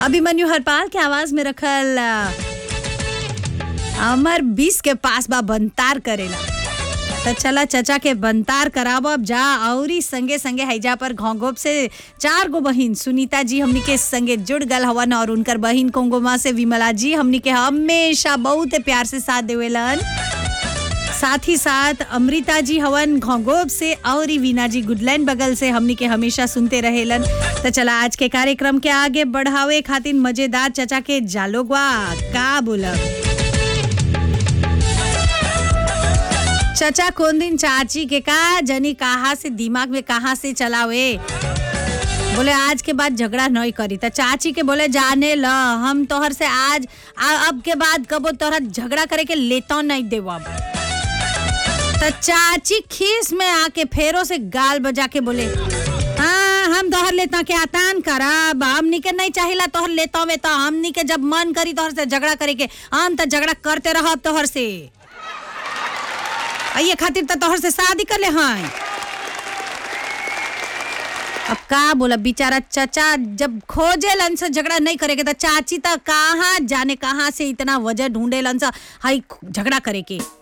अभिमन्यु हरपाल के आवाज में रखल अ, अमर बीस के पास बा बनतार करेला तो चला चचा के बनतार कराब अब जा औरी संगे संगे हैजा पर घोंघोप से चार गो बहिन सुनीता जी हमनी के संगे जुड़ गल हवन और उनकर बहिन कोंगोमा से विमला जी हमनी के हमेशा बहुत प्यार से साथ देवेलन साथ ही साथ अमृता जी हवन घोंगोब से और ही वीना जी गुडलैंड बगल से हमनी के हमेशा सुनते रहेलन तो चला आज के कार्यक्रम के आगे बढ़ावे खातिर मजेदार चचा के जालोगवा का बोलब चचा कौन दिन चाची के का जनी कहा से दिमाग में कहा से चलावे बोले आज के बाद झगड़ा नहीं करी तो चाची के बोले जाने ल हम तोहर से आज आ, अब के बाद कबो तोहरा झगड़ा करे के लेता नहीं देवब तो चाची खीस में आके फेरों से गाल बजा के बोले हाँ हम तोहर लेता के आतान करब हमनी के नहीं चाहिला तोहर लेता में तो हमनी के जब मन करी तोहर से झगड़ा करे के हम तो झगड़ा करते रहब तोहर से आ ये खातिर तो तोहर से शादी कर ले हैं अब का बोला बेचारा चचा जब खोजे लन से झगड़ा नहीं करेगे तो चाची तो कहाँ जाने कहाँ से इतना वजह ढूंढे लन से हाई झगड़ा करे के